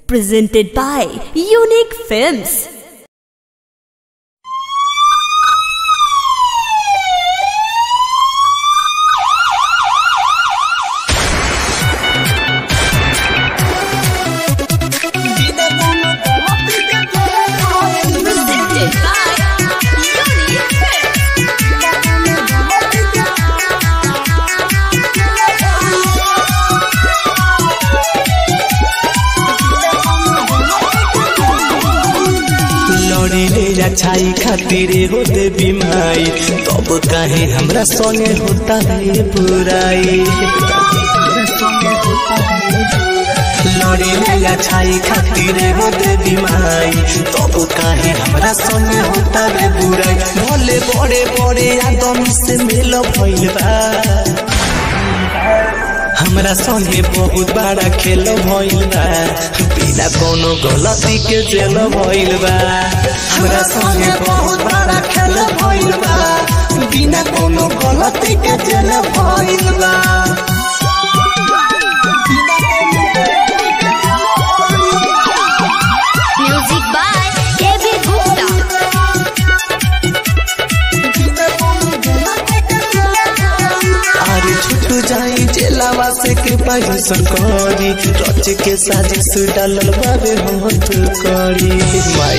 presented by Unique Films. Presented by Unique Films. लड़ीले अच्छाई खातिर होते बीमाई तब काहे हमरा संगे होता है बुराई लड़ीले अच्छाई खातिर होते बीमाई तब काहे हमरा संगे होता है बुराई भले बड़े बड़े आदमी से मिल भइल बा हमरा संगे बहुत बड़ा खेल भइल बा बिना कोनो गलती के जेल भइल बा हमरा संगे बहुत बड़ा खेल भइल बा बिना कोनो गलती के जेल भइल बा Music by KB Gupta. अरे छुटू जाई जेलावा से के पाई सरकारी रच के साजिश डालल बाबे होत करी माई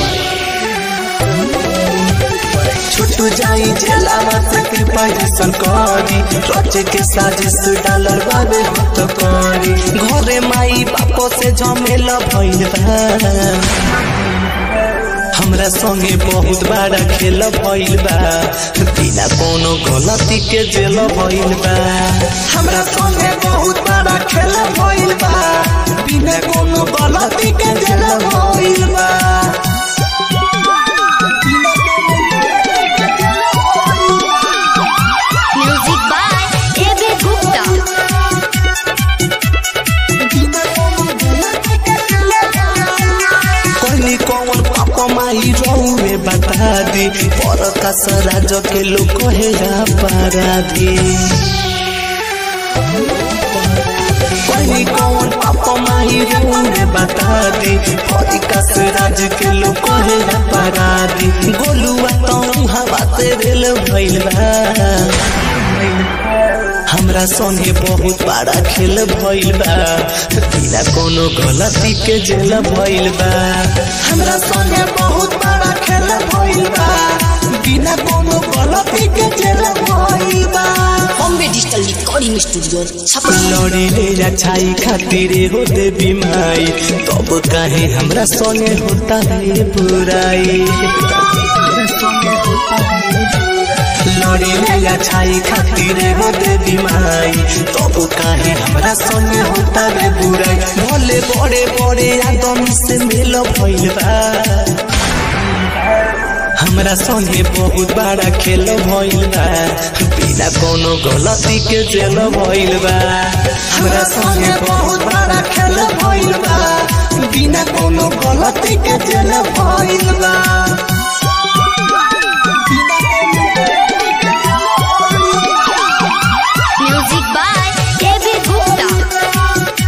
छुटू जाई जेलावा से के पाई सरकारी रच के साजिश डालल बाबे होत करी घरे माई बापो से झमेला भइल बा हमरा संगे बहुत बड़ा खेल भइल बा बिना कोनो गलती के जेल भइल बा हमरा संगे बहुत बड़ा खेल भइल बा बिना कोनो गलती के जेल भइल बा Music by KB Gupta. कहली कौन पापा माई रहुए बता दी पर का सराज के लोग कहे अपराधी कहली कौन पापा माई रहुए बता दी पर का सराज के लोग कहे अपराधी गोलुआ तो हवा से रेल भइल बा हमरा संगे बहुत बड़ा खेल भइल बा बिना कोनो गलती के जेल भइल बा हमरा संगे बहुत बड़ा खेल भइल बा बिना कोनो गलती के जेल भइल बा Bombay digital recording studio Chhapra लड़ीले अच्छाई खातिर होते बीमाई तब काहे हमरा संगे होता है बुराई लड़ीले अच्छाई खातिर होते बीमाई तब काहे हमरा संगे होता है बुराई भले बड़े बड़े आदमी से मिल भइल बा हमरा संगे बहुत बड़ा खेल भइल बा बिना कोनो गलती के जेल भइल बा हमरा संगे बहुत बड़ा खेल भइल बा बिना कोनो गलती के जेल भइल बा Music by KB Gupta.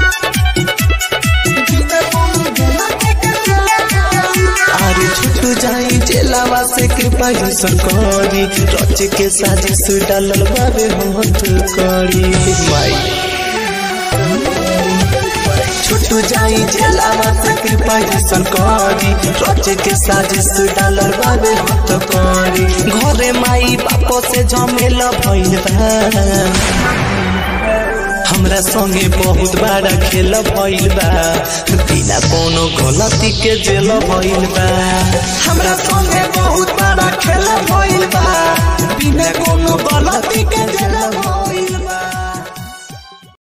अरे छुटू जाई जेलावा से के पाई सरकारी रच के साजिश डालल बाबे होत करी माई छुटू जाई जेलावा से के पाई सरकारी रच के साजिश डालल बाबे होत करी घरे माई बापो से झमेला भइल बा हमरा संगे बहुत बड़ा खेल भइल बा बिना कोनो गलती के जेल भइल बा हमरा संगे बहुत